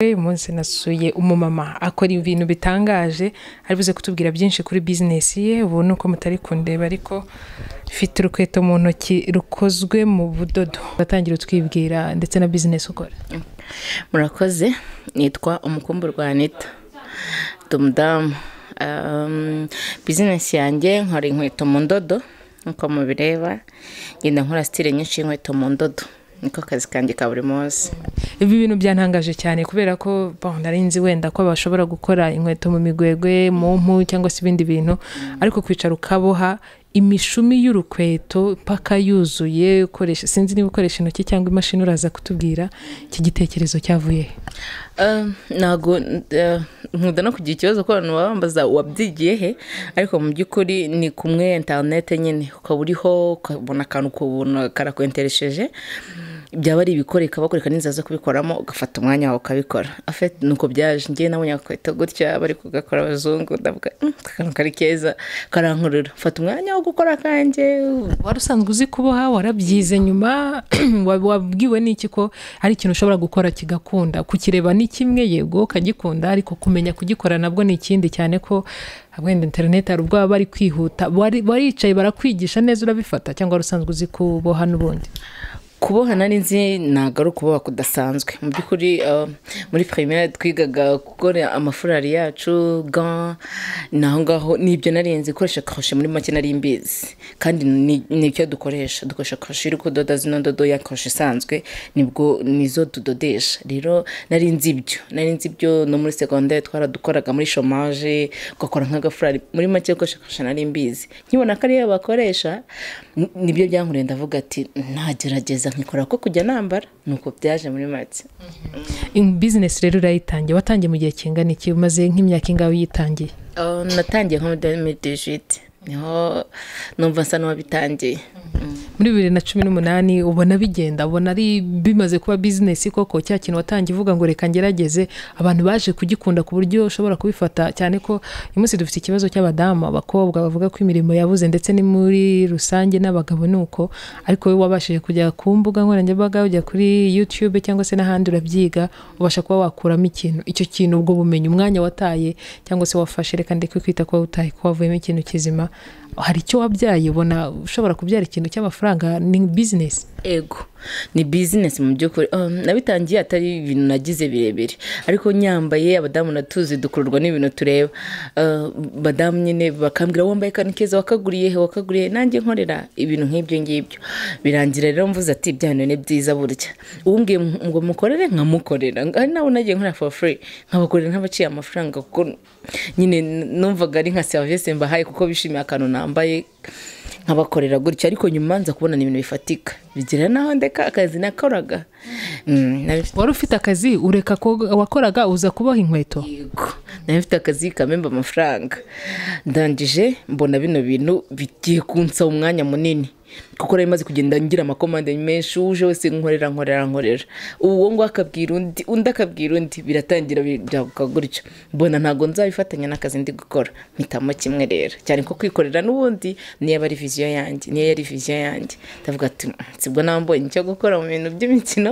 uyu munsi nasuye umumama akora ibintu bitangaje ari buze kutubwira byinshi kuri bizinesi ye ubu ni uko mutari kundeba ariko mfite urukweto mu ntoki rukozwe mu budodo watangira utwibwira ndetse na bizinesi ukora murakoze nitwa umukumburwa anita dumudamu Um, bizinesi yanjye nkora inkweto mu ndodo nk'uko mubireba ngenda nkora sitire nyinshi y'inkweto mu ndodo niko kazi kanjye ka buri munsi ibi bintu byantangaje cyane kubera ko bon, nari nzi wenda ko bashobora gukora inkweto mu migwegwe mu mpu cyangwa se ibindi bintu ariko kwicara ukaboha imishumi y'urukweto mpaka yuzuye ukoresha sinzi niba ukoresha intoki cyangwa imashini uraza kutubwira iki gitekerezo cyavuye he Um, ntago eh, nkunda no kugira ikibazo ko abantu baba bambaza wabyigiye he ariko mu by'ukuri ni kumwe interinete nyine ukaba uriho ukabona akantu ukabona karakwenteresheje byaba ari ibikoreka bakoreka n'inzira zo kubikoramo ugafata umwanya wawe ukabikora afite nuko byaje ngewe nabonye agakweto gutya bari kugakora abazungu ndavuga "Mm, aka kantu kari keza karankurura fata umwanya wo gukora akanjye wari usanzwe uzi kuboha warabyize nyuma wa- wabwiwe n'iki ko hari ikintu ushobora gukora kigakunda kukireba ni kimwe yego ukagikunda ariko kumenya kugikora nabwo ni ikindi cyane ko wenda interineti hari ubwo baba bari kwihuta Bari- baricaye barakwigisha neza urabifata cyangwa wari usanzwe uzi kuboha n'ubundi kuboha nari nzi ntabwo ari ukuboha kudasanzwe mu by'ukuri eh, muri pirimeri twigaga gukora amafurari yacu ga ni aho ngaho n'ibyo nari nzi gukoresha koroshe muri make nari mbizi kandi ni- ni icyo dukoresha dukoresha koroshe iri kudoda zino ndodo ya koroshe isanzwe nibwo nizo tudodesha rero nari nzi ibyo nari nzi ibyo no muri segonderi twaradukoraga muri shomaje ugakora nk'agafurari muri make gukoresha koroshe nari mbizi nkibona ko ariyo bakoresha ni- nibyo byankuriye ndavuga ati ntagerageza nkikora ko kujya nambara nuko byaje muri make In- bizinesi rero urayitangiye watangiye mu gihe kingana iki umaze nk'imyaka ingahe uyitangiye Uh, natangiye nko muri demidijiti niho numva nsa n'uwabitangiye muri bibiri na cumi n'umunani ubona bigenda ubona ari bimaze kuba bizinesi koko cya kintu watangiye uvuga ngo reka ngerageze abantu baje kugikunda ku buryo ushobora kubifata cyane ko uyu munsi dufite ikibazo cy'abadamu abakobwa bavuga ko imirimo yabuze ndetse ni muri rusange n'abagabo ni uko ariko wowe wabashije kujya ku mbuga nkoranyambaga ujya kuri youtube cyangwa se n'ahandi urabyiga ubasha kuba wakuramo ikintu icyo kintu ubwo bumenyi umwanya wataye cyangwa se wafashe reka ndeke kwita kuba wataye ko wavuyemo ikintu kizima hari icyo wabyaye ubona ushobora kubyara ikintu cy'amafaranga ni bizinesi ego ni bizinesi mu by'ukuri Um, nabitangiye atari ibintu nagize birebire ariko nyambaye abadamu natuzi dukururwa n'ibintu tureba Uh, badamu nyine bakambwira wambaye akantu keza wakaguriye he wakaguriye he?" nanjye nkorera ibintu nk'ibyo ngibyo birangira rero mvuze ati bya bintu ni byiza burya uwumbwiye ngo mukorere nkamukorera ari nawe nagiye nkorera for free nkabakorera ntabaciye amafaranga kuko nyine numvaga ari nka serivisi mbahaye kuko bishimiye akantu nambaye nkabakorera gutya ariko nyuma nza kubona ni ibintu bifatika bigira naho ndeka akazi nakoraga Mm, nari mfite- wari ufite akazi ureka ko wakoraga uza kuboha inkweto yego nari mfite akazi kamemba amafaranga ndangije mbona bino bintu bigiye kunsaba umwanya munini kuko nari maze kugenda ngira amakomande menshi uje wese nkorera nkorera nkorera uwo ngo akabwira undi undi akabwira undi biratangira biraguka gutyo mbona ntabwo nzabifatanya n'akazi ndi gukora mpitamo kimwe rero cyane ko kwikorera n'ubundi niyo aba ari viziyo yanjye niyo yari viziyo yanjye ndavuga ati "Mm, sibwo naba mbonye icyo gukora mu bintu by'imikino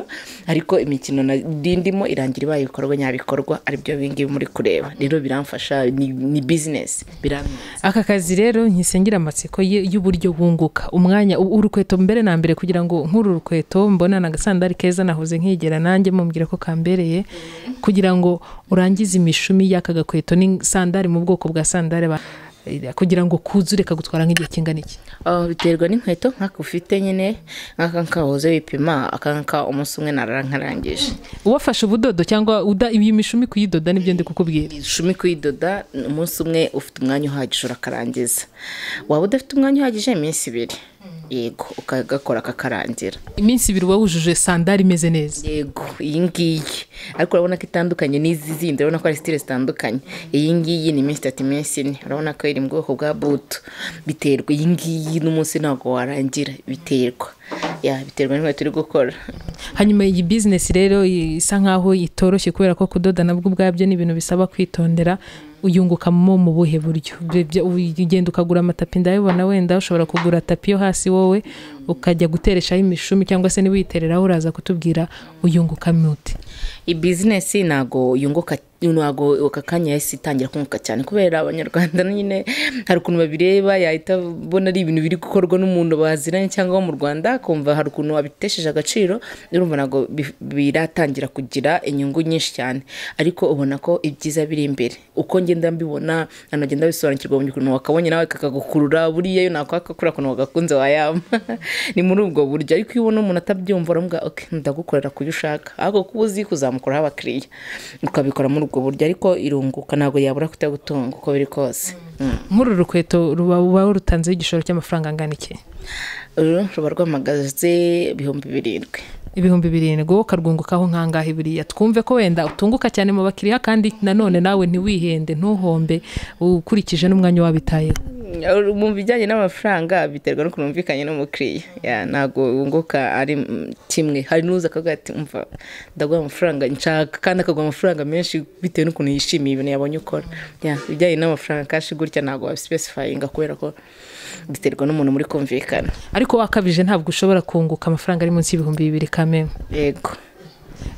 ariko imikino nari ndimo irangira ibaye ibikorwa nyabikorwa aribyo bingibi muri kureba rero biramfasha ni, ni bizinesi biramwiza aka kazi rero nkisengira amatsiko ye- y'uburyo bunguka umwanya u- urukweto mbere na mbere kugira ngo nk'uru rukweto mbona ni agasandari keza nahoze nkigera nanjye mumbwira ko kambereye kugira ngo urangize imishumi y'aka gakweto ni sandari mu bwoko bwa sandari ba- kugira ngo kuze ureka gutwara nk'igihe kingana iki Ah, biterwa n'inkweto nk'aka ufite nyine nk'aka nkahoze wipima aka ngaka umunsi umwe narankarangije uwafashe ubudodo cyangwa uda iyi mishumi kuyidoda nibyo ndi kukubwira ishumi kuyidoda umunsi umwe ufite umwanya uhagije urakarangiza waba udafite umwanya uhagije iminsi ibiri yego ukagakora kakarangira iminsi ibiri uba wujuje sandari imeze neza yego iyi ngiyi ariko urabona ko itandukanye n'izi zindi urabona ko ari sitire zitandukanye iyi ngiyi ni iminsi itatu iminsi ine urabona ko iri mu bwoko bwa butu biterwa iyi ngiyi n'umunsi ntabwo warangira biterwa ya biterwa n'inkweto uri gukora hanyuma iyi bizinesi rero isa nk'aho itoroshye kubera ko kudoda nabwo ubwabyo ni ibintu bisaba kwitondera uyungukamo mu buhe buryo Byo- byo- ugenda ukagura amatapi ndayabona wenda ushobora kugura tapi yo hasi wowe ukajya gutereshaho imishumi cyangwa se ntiwitereraho uraza kutubwira uyunguka muti ibizinesi ntabwo yunguka ntabwo aka kanya yahise itangira kunguka cyane kubera abanyarwanda nyine hari ukuntu babireba yahita abona ari ibintu biri gukorwa n'umuntu baziranye cyangwa wo mu rwanda akumva hari ukuntu wabitesheje agaciro urumva ntabwo bi- biratangira kugira inyungu nyinshi cyane ariko ubona ko ibyiza biri imbere uko ngenda mbibona hano ngenda bisobanukirwa mu ukuntu wakabonye nawe kakagukurura buriya iyo nakwakakura ukuntu wagakunze wayama ni muri ubwo buryo ariko iyo ubona umuntu atabyumva uravuga ok ndagukorera kuyo ushaka ahubwo kuba uzi kuzamukuraho abakiriya ukabikora muri ubwo buryo ariko irunguka ntabwo yabura kutagutunga uko biri kose nk'uru rukweto ruba uba warutanzeho igishoro cy'amafaranga angana iki uru ruba rwamagaze ibihumbi birindwi ibihumbi birindwi wowe ukarwungukaho nkangahe biriya twumve ko wenda utunguka cyane mu bakiriya kandi nanone nawe ntiwihende ntuhombe ukurikije n'umwanya wabitayeho mu bijyanye n'amafaranga biterwa n'ukuntu wumvikanye n'umukiriya Ya, ntabwo wunguka ari mm, kimwe hari n'uza akavuga ati umva ndaguha amafaranga nshaka kandi akaguha amafaranga menshi bitewe n'ukuntu yishimiye ibintu yabonye ukora Ya, ibijyanye n'amafaranga kashi gutya ntabwo wabisipesifayinga kubera ko biterwa n'umuntu muri kumvikana ariko wakabije ntabwo ushobora kunguka amafaranga ari munsi y'ibihumbi bibiri kamwe yego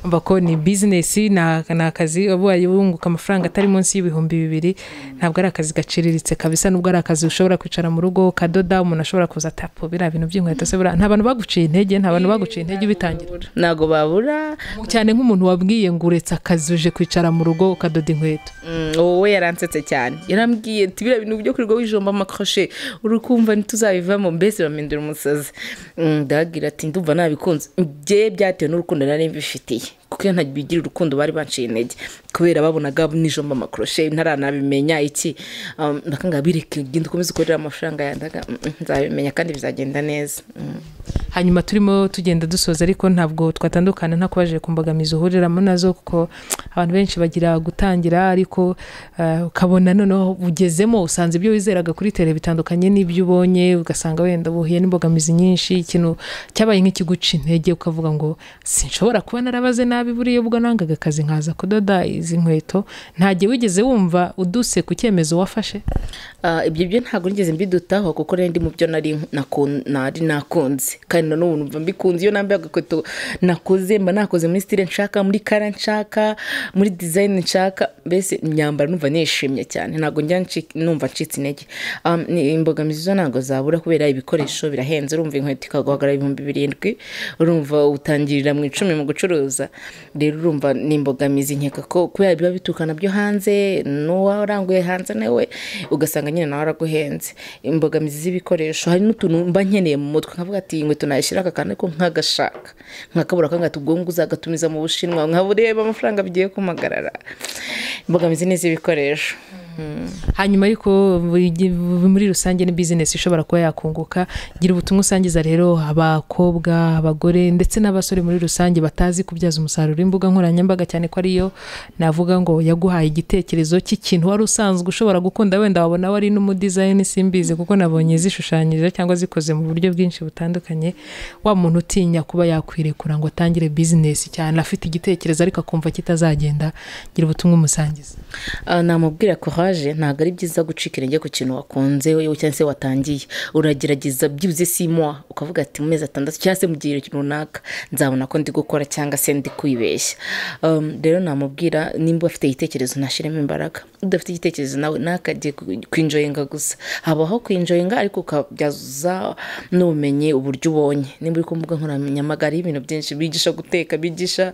umva ko ni bizinesi ni akazi ubaye wunguka amafaranga atari munsi y'ibihumbi bibiri ntabwo ari akazi gaciriritse kabisa nubwo ari akazi ushobora kwicara mu rugo ukadoda umuntu ashobora kuza atapo biriya bintu by'inkweto se buriya nta bantu baguciye intege nta bantu baguciye intege ubitangira ntabwo babura cyane nk'umuntu wabwiye ngo uretse akazi uje kwicara mu rugo ukadoda inkweto Mm, wowe yaransetse cyane yarambwiye ati biriya bintu byo kwirirwa wijomba amakroshe uri kumva ntituzabivamo mbese bamindura umusazi Mm, ndagira ati ndumva nabikunze bye byatewe n'urukundo nari mbifitiye kuko iyo ntabigira urukundo bari banciye intege kubera babonaga nijomba amakroshe ntaranabimenya iki Um, bakanga bireke genda ukomeze ukorere amafaranga yandaga Mm, mm, nzabimenya kandi bizagenda neza Mm. hanyuma turimo tugenda dusoza ariko ntabwo twatandukana nta kubajije ku mbogamizi uhuriramo nazo kuko abantu benshi bagira gutangira ariko eh, ukabona noneho ugezemo usanze ibyo wizeraga kuri tere bitandukanye n'ibyo ubonye ugasanga wenda buhuye n'imbogamizi nyinshi ikintu cyabaye nk'ikiguca intege ukavuga ngo sinshobora kuba narabaze nabi buriya ubwo nangaga akazi nkaza kudoda izi nkweto ntajye wigeze wumva uduse ku cyemezo wafashe Ah, ibyo byo ntabwo nigeze mbidutaho kuko rero ndi mu byo nari nakun- nari nakunze kandi na n'ubu numva mbikunze iyo nambaye agakweto nakoze mba nakoze muri style nshaka muri kara nshaka muri design nshaka mbese imyambaro numva nishimye cyane ntabwo njya nci- numva ncitse intege Um, ni- imbogamizi zo ntabwo zabura kubera ibikoresho birahenze urumva inkweto ikaguhagarara ibihumbi birindwi urumva utangirira mu icumi mu gucuruza rero urumva ni imbogamizi nkeka ko kubera biba bituruka nabyo hanze n'uwaranguye hanze nawe ugasanga nyine nawe araguhenze imbogamizi z'ibikoresho hari n'utuntu mba nkeneye mu mutwe nkavuga ati iyi nkweto nayishyira aka kantu ariko nkagashaka nkakabura kangata ubwonko uzagatumiza mu bushinwa nkabureba amafaranga bigiye kumagarara imbogamizi ni iz'ibikoresho hanyuma ariko buri- muri rusange ni bizinesi ishobora kuba yakunguka gira ubutumwa usangiza rero abakobwa abagore ndetse n'abasore muri rusange batazi kubyaza umusaruro imbuga nkoranyambaga cyane ko ariyo navuga ngo yaguhaye igitekerezo cy'ikintu wari usanzwe ushobora gukunda wenda wabona wari n'umudizayini simbizi kuko nabonye zishushanyije cyangwa zikoze mu buryo bwinshi butandukanye wa muntu utinya kuba yakwirekura ngo atangire bizinesi cyane afite igitekerezo ariko akumva kitazagenda gira ubutumwa umusangiza Ah, namubwira courage ntabwo ari byiza gucika intege ku kintu wakunze yewe cyangwa se watangiye uragerageza byibuze simwa ukavuga ati mu mezi atandatu cyangwa se mu gihe kintu runaka nzabona ko ndi gukora cyangwa se ndi kwibeshya Um, rero namubwira nimba afite igitekerezo ntashyiremo imbaraga udafite igitekerezo nawe ntakajye ku- kwinjoyinga gusa habaho kwinjoyinga ariko ukabyaza n'ubumenyi uburyo ubonye nimba uri ku mbuga nkoranyambaga hariho ibintu byinshi bigisha guteka bigisha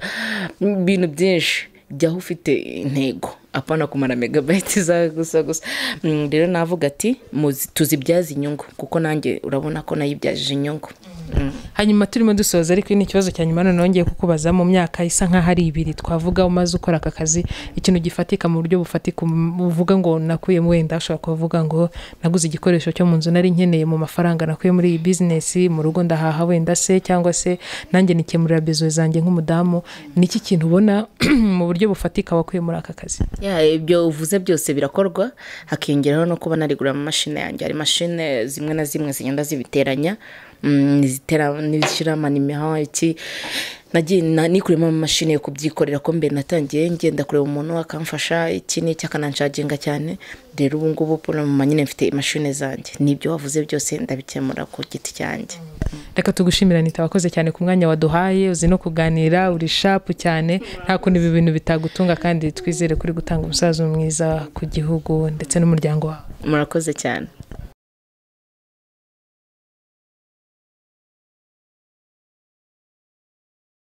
ibintu byinshi jyaho ufite intego apana kumara megabayiti zawe gusa gusa Mm, rero navuga ati muzi- tuzibyaze inyungu kuko nanjye urabona ko nayibyajije inyungu Mm. hanyuma turimo dusoza ariko ni ikibazo cya nyuma noneho ngiye kukubaza mu myaka isa nk'aho ari ibiri twavuga umaze ukora aka kazi ikintu gifatika mu buryo bufatika um- uvuga ngo nakuyemo wenda ushobora kuvuga ngo naguze igikoresho cyo mu nzu nari nkeneye mu mafaranga nakuye muri iyi bizinesi mu rugo ndahaha wenda se cyangwa se nanjye nikemurira bezuwe zanjye nk'umudamu ni iki kintu ubona mu buryo bufatika wakuye muri aka kazi Ya, ibyo uvuze byose birakorwa hakiyongeraho no kuba narigura amamashini yanjye hari mashine zimwe na zimwe zigenda zibiteranya mm, zitera- n'izishyiramo imihaho iki nagiye na- nikuriyemo amamashini yo kubyikorera ko mbe natangiye ngenda kureba umuntu akamfasha iki n'iki akananshaginga cyane rero ubu ngubu purama nyine mfite imashini zanjye n'ibyo wavuze byose ndabikemura ku giti cyanjye reka tugushimira nita wakoze cyane ku mwanya waduhaye uzi no kuganira uri shapu cyane nta kuntu ibi bintu bitagutunga kandi twizere kuri gutanga umusazo mwiza ku gihugu ndetse n'umuryango wawe murakoze cyane